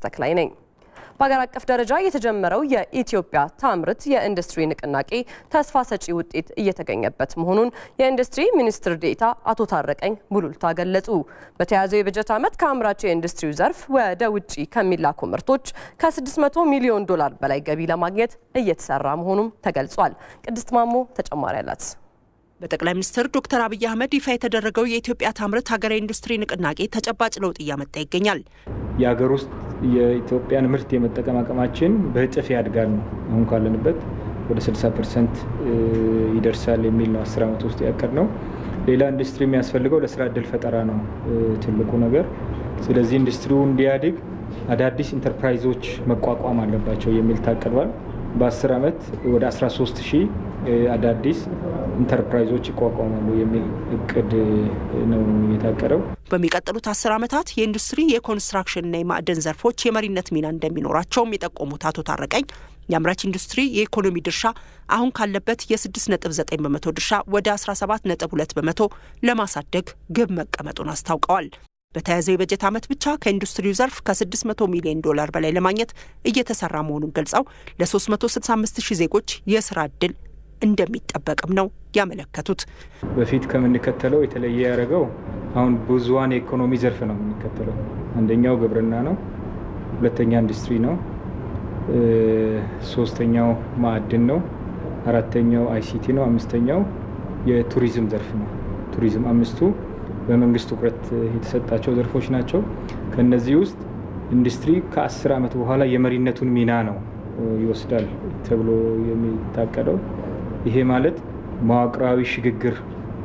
ተክላይ ነኝ። በሀገር አቀፍ ደረጃ የተጀመረው የኢትዮጵያ ታምርት የኢንዱስትሪ ንቅናቄ ተስፋ ሰጪ ውጤት እየተገኘበት መሆኑን የኢንዱስትሪ ሚኒስትር ዴኤታ አቶ ታረቀኝ ቡሉልታ ገለጹ። በተያዘው የበጀት ዓመት ከአምራች የኢንዱስትሪው ዘርፍ ወደ ውጭ ከሚላኩ ምርቶች ከ600 ሚሊዮን ዶላር በላይ ገቢ ለማግኘት እየተሰራ መሆኑም ተገልጿል። ቅድስት ማሞ ተጨማሪ አላት። በጠቅላይ ሚኒስትር ዶክተር አብይ አህመድ ይፋ የተደረገው የኢትዮጵያ ታምርት ሀገራዊ ኢንዱስትሪ ንቅናቄ ተጨባጭ ለውጥ እያመጣ ይገኛል። የሀገር ውስጥ የኢትዮጵያን ምርት የመጠቀም አቅማችን በእጥፍ ያድጋል ነው አሁን ካለንበት ወደ 60 ፐርሰንት ይደርሳል የሚል ነው አስር ዓመት ውስጥ ያቀድ ነው። ሌላ ኢንዱስትሪ የሚያስፈልገው ለስራ እድል ፈጠራ ነው ትልቁ ነገር። ስለዚህ ኢንዱስትሪው እንዲያድግ አዳዲስ ኢንተርፕራይዞች መቋቋም አለባቸው የሚል ታቅዷል። በ10 ዓመት ወደ 13 ሺህ አዳዲስ ኢንተርፕራይዞች ይቋቋማሉ የሚል እቅድ ነው የታቀደው። በሚቀጥሉት አስር ዓመታት የኢንዱስትሪ የኮንስትራክሽንና የማዕድን ዘርፎች የመሪነት ሚና እንደሚኖራቸውም የጠቆሙት አቶ ታረቀኝ የአምራች ኢንዱስትሪ የኢኮኖሚ ድርሻ አሁን ካለበት የ6.9 በመቶ ድርሻ ወደ 17.2 በመቶ ለማሳደግ ግብ መቀመጡን አስታውቀዋል። በተያዘው የበጀት ዓመት ብቻ ከኢንዱስትሪው ዘርፍ ከ600 ሚሊዮን ዶላር በላይ ለማግኘት እየተሰራ መሆኑን ገልጸው ለ365 ሺህ ዜጎች የስራ ዕድል እንደሚጠበቅም ነው ያመለከቱት። በፊት ከምንከተለው የተለየ ያደረገው አሁን ብዙዋን የኢኮኖሚ ዘርፍ ነው የምንከተለው። አንደኛው ግብርና ነው፣ ሁለተኛ ኢንዱስትሪ ነው፣ ሶስተኛው ማዕድን ነው፣ አራተኛው አይሲቲ ነው፣ አምስተኛው የቱሪዝም ዘርፍ ነው። ቱሪዝም አምስቱ በመንግስት ትኩረት የተሰጣቸው ዘርፎች ናቸው። ከነዚህ ውስጥ ኢንዱስትሪ ከአስር ዓመት በኋላ የመሪነቱን ሚና ነው ይወስዳል ተብሎ የሚታቀደው። ይሄ ማለት መዋቅራዊ ሽግግር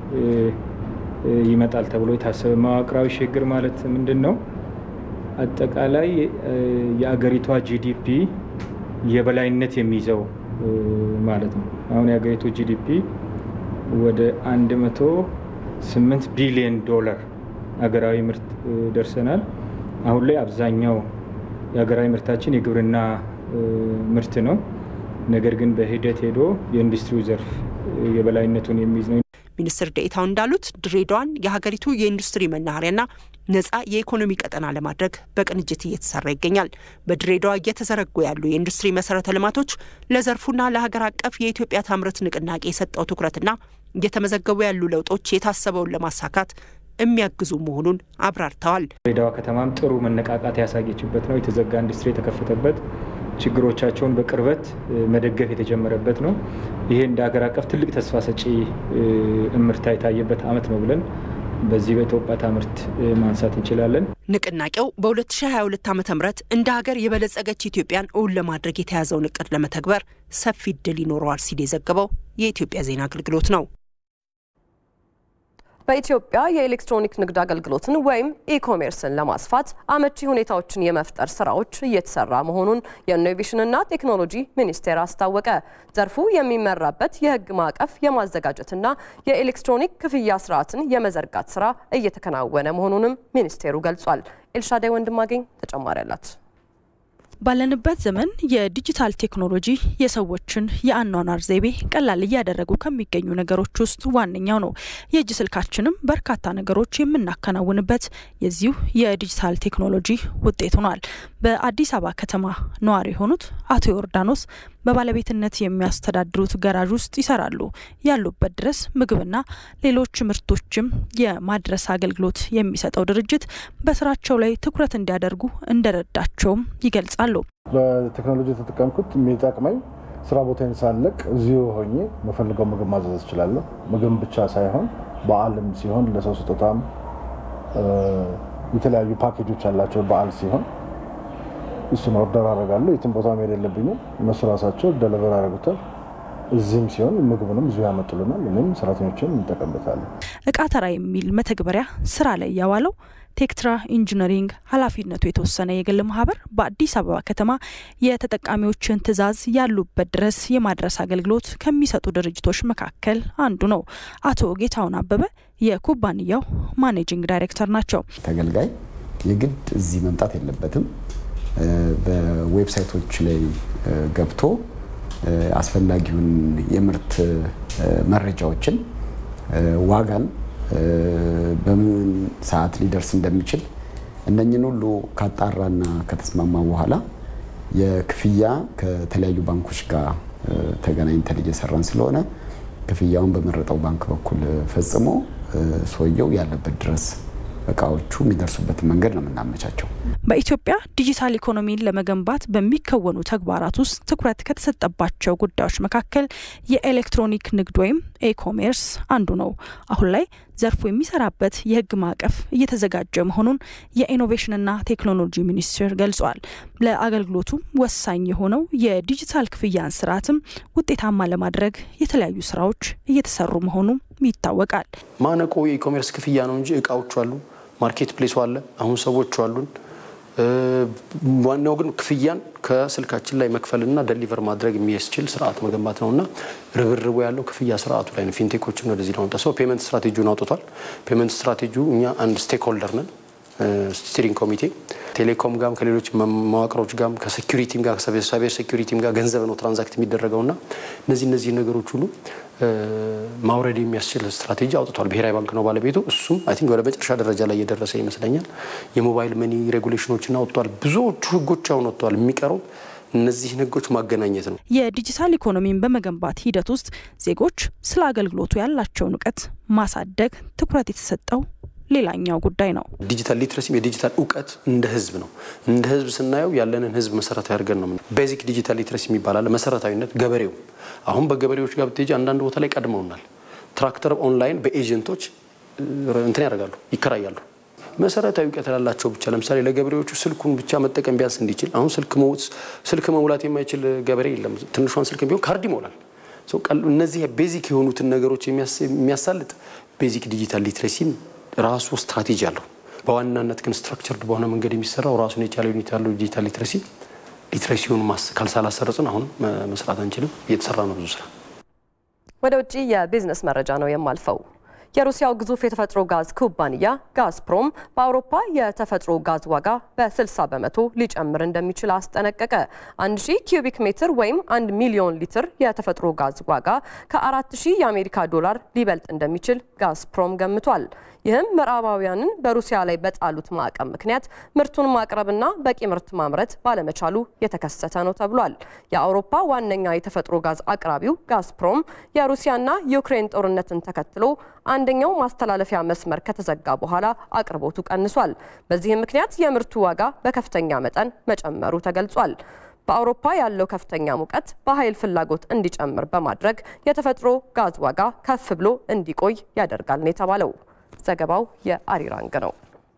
ይመጣል ተብሎ የታሰበ መዋቅራዊ ሽግግር ማለት ምንድን ነው? አጠቃላይ የአገሪቷ ጂዲፒ የበላይነት የሚይዘው ማለት ነው። አሁን የአገሪቱ ጂዲፒ ወደ 108 ቢሊዮን ዶላር አገራዊ ምርት ደርሰናል። አሁን ላይ አብዛኛው የሀገራዊ ምርታችን የግብርና ምርት ነው። ነገር ግን በሂደት ሄዶ የኢንዱስትሪው ዘርፍ የበላይነቱን የሚይዝ ነው። ሚኒስትር ዴኤታው እንዳሉት ድሬዳዋን የሀገሪቱ የኢንዱስትሪ መናኸሪያና ነጻ የኢኮኖሚ ቀጠና ለማድረግ በቅንጅት እየተሰራ ይገኛል። በድሬዳዋ እየተዘረጉ ያሉ የኢንዱስትሪ መሰረተ ልማቶች ለዘርፉና ለሀገር አቀፍ የኢትዮጵያ ታምርት ንቅናቄ የሰጠው ትኩረትና እየተመዘገቡ ያሉ ለውጦች የታሰበውን ለማሳካት የሚያግዙ መሆኑን አብራርተዋል። ድሬዳዋ ከተማም ጥሩ መነቃቃት ያሳየችበት ነው። የተዘጋ ኢንዱስትሪ የተከፈተበት ችግሮቻቸውን በቅርበት መደገፍ የተጀመረበት ነው። ይሄ እንደ ሀገር አቀፍ ትልቅ ተስፋ ሰጪ እምርታ የታየበት ዓመት ነው ብለን በዚህ በኢትዮጵያ ታምርት ማንሳት እንችላለን። ንቅናቄው በ2022 ዓ ም እንደ ሀገር የበለጸገች ኢትዮጵያን እውን ለማድረግ የተያዘውን እቅድ ለመተግበር ሰፊ እድል ይኖረዋል ሲል የዘገበው የኢትዮጵያ ዜና አገልግሎት ነው። በኢትዮጵያ የኤሌክትሮኒክ ንግድ አገልግሎትን ወይም ኢኮሜርስን ለማስፋት አመቺ ሁኔታዎችን የመፍጠር ስራዎች እየተሰራ መሆኑን የኢኖቬሽንና ቴክኖሎጂ ሚኒስቴር አስታወቀ። ዘርፉ የሚመራበት የሕግ ማዕቀፍ የማዘጋጀትና የኤሌክትሮኒክ ክፍያ ስርዓትን የመዘርጋት ስራ እየተከናወነ መሆኑንም ሚኒስቴሩ ገልጿል። ኤልሻዳይ ወንድማገኝ ተጨማሪ አላት። ባለንበት ዘመን የዲጂታል ቴክኖሎጂ የሰዎችን የአኗኗር ዘይቤ ቀላል እያደረጉ ከሚገኙ ነገሮች ውስጥ ዋነኛው ነው። የእጅ ስልካችንም በርካታ ነገሮች የምናከናውንበት የዚሁ የዲጂታል ቴክኖሎጂ ውጤት ሆኗል። በአዲስ አበባ ከተማ ነዋሪ የሆኑት አቶ ዮርዳኖስ በባለቤትነት የሚያስተዳድሩት ገራዥ ውስጥ ይሰራሉ። ያሉበት ድረስ ምግብና ሌሎች ምርቶችም የማድረስ አገልግሎት የሚሰጠው ድርጅት በስራቸው ላይ ትኩረት እንዲያደርጉ እንደረዳቸውም ይገልጻሉ። በቴክኖሎጂ የተጠቀምኩት የሚጠቅመኝ ስራ ቦታዬን ሳለቅ እዚሁ ሆኜ የምፈልገው ምግብ ማዘዝ እችላለሁ። ምግብ ብቻ ሳይሆን በዓልም ሲሆን ለሰው ስጦታም የተለያዩ ፓኬጆች ያላቸው በዓል ሲሆን እሱን ኦርደር አደርጋለሁ። የትም ቦታ መሄድ የለብኝም። እነሱ ራሳቸው ደለቨር ያደርጉታል። እዚህም ሲሆን ምግቡንም እዚሁ ያመጡልናል። እኔም ሰራተኞችን እንጠቀምበታለን። እቃ ተራ የሚል መተግበሪያ ስራ ላይ ያዋለው ቴክትራ ኢንጂነሪንግ ኃላፊነቱ የተወሰነ የግል ማህበር በአዲስ አበባ ከተማ የተጠቃሚዎችን ትዕዛዝ ያሉበት ድረስ የማድረስ አገልግሎት ከሚሰጡ ድርጅቶች መካከል አንዱ ነው። አቶ ጌታውን አበበ የኩባንያው ማኔጂንግ ዳይሬክተር ናቸው። ተገልጋይ የግድ እዚህ መምጣት የለበትም። በዌብሳይቶች ላይ ገብቶ አስፈላጊውን የምርት መረጃዎችን፣ ዋጋን፣ በምን ሰዓት ሊደርስ እንደሚችል እነኝን ሁሉ ካጣራና ከተስማማ በኋላ የክፍያ ከተለያዩ ባንኮች ጋር ተገናኝተን እየሰራን ስለሆነ ክፍያውን በመረጠው ባንክ በኩል ፈጽሞ ሰውየው ያለበት ድረስ እቃዎቹ የሚደርሱበትን መንገድ ነው የምናመቻቸው። በኢትዮጵያ ዲጂታል ኢኮኖሚን ለመገንባት በሚከወኑ ተግባራት ውስጥ ትኩረት ከተሰጠባቸው ጉዳዮች መካከል የኤሌክትሮኒክ ንግድ ወይም ኤኮሜርስ አንዱ ነው። አሁን ላይ ዘርፉ የሚሰራበት የሕግ ማዕቀፍ እየተዘጋጀ መሆኑን የኢኖቬሽንና ቴክኖሎጂ ሚኒስቴር ገልጿል። ለአገልግሎቱም ወሳኝ የሆነው የዲጂታል ክፍያን ስርዓትም ውጤታማ ለማድረግ የተለያዩ ስራዎች እየተሰሩ መሆኑም ይታወቃል። ማነቆ የኢኮሜርስ ክፍያ ነው እንጂ እቃዎቹ አሉ፣ ማርኬት ፕሌሱ አለ፣ አሁን ሰዎቹ አሉን። ዋናው ግን ክፍያን ከስልካችን ላይ መክፈልና ደሊቨር ማድረግ የሚያስችል ስርዓት መገንባት ነውና ርብርቡ ያለው ክፍያ ስርዓቱ ላይ ነው። ፊንቴኮችን ወደዚህ ለማምጣት ሰው ፔመንት ስትራቴጂውን አውጥቷል። ፔመንት ስትራቴጂው እኛ አንድ ስቴክ ሆልደር ነን ስቲሪንግ ኮሚቴ ቴሌኮም ጋም ከሌሎች መዋቅሮች ጋም ከሴኩሪቲም ጋር ከሳይበር ሴኩሪቲም ጋር ገንዘብ ነው ትራንዛክት የሚደረገውና እነዚህ እነዚህ ነገሮች ሁሉ ማውረድ የሚያስችል ስትራቴጂ አውጥቷል። ብሔራዊ ባንክ ነው ባለቤቱ። እሱም አይ ቲንክ ወደ መጨረሻ ደረጃ ላይ እየደረሰ ይመስለኛል። የሞባይል መኒ ሬጉሌሽኖችን አውጥቷል። ብዙዎቹ ህጎች አሁን ወጥተዋል። የሚቀረው እነዚህን ህጎች ማገናኘት ነው። የዲጂታል ኢኮኖሚን በመገንባት ሂደት ውስጥ ዜጎች ስለ አገልግሎቱ ያላቸውን እውቀት ማሳደግ ትኩረት የተሰጠው ሌላኛው ጉዳይ ነው። ዲጂታል ሊትረሲም የዲጂታል እውቀት እንደ ህዝብ ነው። እንደ ህዝብ ስናየው ያለንን ህዝብ መሰረታዊ አድርገን ነው። ቤዚክ ዲጂታል ሊትረሲ የሚባል መሰረታዊነት ገበሬው አሁን በገበሬዎች ጋር ብትሄጂ አንዳንድ ቦታ ላይ ቀድመውናል። ትራክተር ኦንላይን በኤጀንቶች እንትን ያደርጋሉ፣ ይከራያሉ። መሰረታዊ እውቀት ላላቸው ብቻ ለምሳሌ ለገበሬዎቹ ስልኩን ብቻ መጠቀም ቢያንስ እንዲችል አሁን ስልክ መሙላት የማይችል ገበሬ የለም። ትንሿን ስልክ ቢሆን ካርድ ይሞላል። እነዚህ ቤዚክ የሆኑትን ነገሮች የሚያሳልጥ ቤዚክ ዲጂታል ሊትሬሲን ራሱ ስትራቴጂ አለው። በዋናነት ግን ስትራክቸርድ በሆነ መንገድ የሚሰራው ራሱን የቻለ ዩኒት ያለው ዲጂታል ሊትሬሲ ሊትሬሲውን ካልሳላሰረጽን አሁን መስራት አንችልም። እየተሰራ ነው ብዙ ስራ። ወደ ውጭ የቢዝነስ መረጃ ነው የማልፈው። የሩሲያው ግዙፍ የተፈጥሮ ጋዝ ኩባንያ ጋዝፕሮም በአውሮፓ የተፈጥሮ ጋዝ ዋጋ በ60 በመቶ ሊጨምር እንደሚችል አስጠነቀቀ። 1000 ኪዩቢክ ሜትር ወይም 1 ሚሊዮን ሊትር የተፈጥሮ ጋዝ ዋጋ ከ4000 የአሜሪካ ዶላር ሊበልጥ እንደሚችል ጋዝፕሮም ገምቷል። ይህም ምዕራባውያንን በሩሲያ ላይ በጣሉት ማዕቀብ ምክንያት ምርቱን ማቅረብና በቂ ምርት ማምረት ባለመቻሉ የተከሰተ ነው ተብሏል። የአውሮፓ ዋነኛ የተፈጥሮ ጋዝ አቅራቢው ጋዝፕሮም የሩሲያና ዩክሬን ጦርነትን ተከትሎ አንደኛው ማስተላለፊያ መስመር ከተዘጋ በኋላ አቅርቦቱ ቀንሷል። በዚህም ምክንያት የምርቱ ዋጋ በከፍተኛ መጠን መጨመሩ ተገልጿል። በአውሮፓ ያለው ከፍተኛ ሙቀት በኃይል ፍላጎት እንዲጨምር በማድረግ የተፈጥሮ ጋዝ ዋጋ ከፍ ብሎ እንዲቆይ ያደርጋል ነው የተባለው። ዘገባው የአሪራንግ ነው።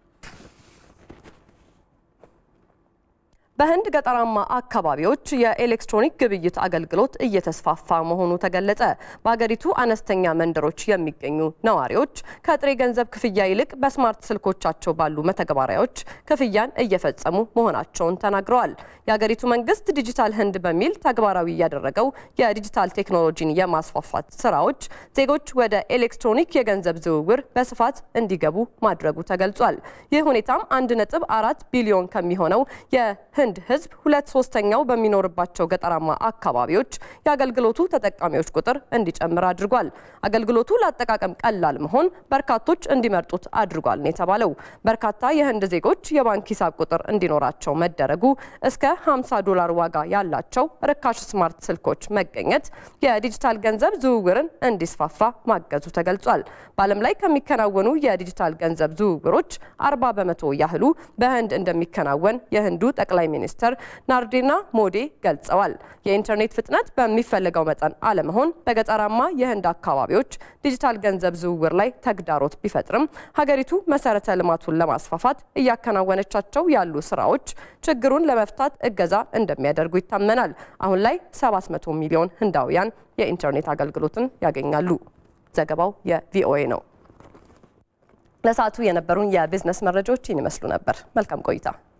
በህንድ ገጠራማ አካባቢዎች የኤሌክትሮኒክ ግብይት አገልግሎት እየተስፋፋ መሆኑ ተገለጸ። በሀገሪቱ አነስተኛ መንደሮች የሚገኙ ነዋሪዎች ከጥሬ ገንዘብ ክፍያ ይልቅ በስማርት ስልኮቻቸው ባሉ መተግበሪያዎች ክፍያን እየፈጸሙ መሆናቸውን ተናግረዋል። የሀገሪቱ መንግስት ዲጂታል ህንድ በሚል ተግባራዊ ያደረገው የዲጂታል ቴክኖሎጂን የማስፋፋት ስራዎች ዜጎች ወደ ኤሌክትሮኒክ የገንዘብ ዝውውር በስፋት እንዲገቡ ማድረጉ ተገልጿል። ይህ ሁኔታም አንድ ነጥብ አራት ቢሊዮን ከሚሆነው የህንድ ህዝብ ሁለት ሶስተኛው በሚኖርባቸው ገጠራማ አካባቢዎች የአገልግሎቱ ተጠቃሚዎች ቁጥር እንዲጨምር አድርጓል። አገልግሎቱ ለአጠቃቀም ቀላል መሆን በርካቶች እንዲመርጡት አድርጓል ነው የተባለው። በርካታ የህንድ ዜጎች የባንክ ሂሳብ ቁጥር እንዲኖራቸው መደረጉ እስከ 50 ዶላር ዋጋ ያላቸው ርካሽ ስማርት ስልኮች መገኘት የዲጂታል ገንዘብ ዝውውርን እንዲስፋፋ ማገዙ ተገልጿል። በዓለም ላይ ከሚከናወኑ የዲጂታል ገንዘብ ዝውውሮች 40 በመቶ ያህሉ በህንድ እንደሚከናወን የህንዱ ጠቅላይ ሚኒስትር ናርዴና ሞዴ ገልጸዋል። የኢንተርኔት ፍጥነት በሚፈለገው መጠን አለመሆን በገጠራማ የህንድ አካባቢዎች ዲጂታል ገንዘብ ዝውውር ላይ ተግዳሮት ቢፈጥርም ሀገሪቱ መሰረተ ልማቱን ለማስፋፋት እያከናወነቻቸው ያሉ ስራዎች ችግሩን ለመፍታት እገዛ እንደሚያደርጉ ይታመናል። አሁን ላይ 700 ሚሊዮን ህንዳውያን የኢንተርኔት አገልግሎትን ያገኛሉ። ዘገባው የቪኦኤ ነው። ለሰዓቱ የነበሩን የቢዝነስ መረጃዎች ይመስሉ ነበር። መልካም ቆይታ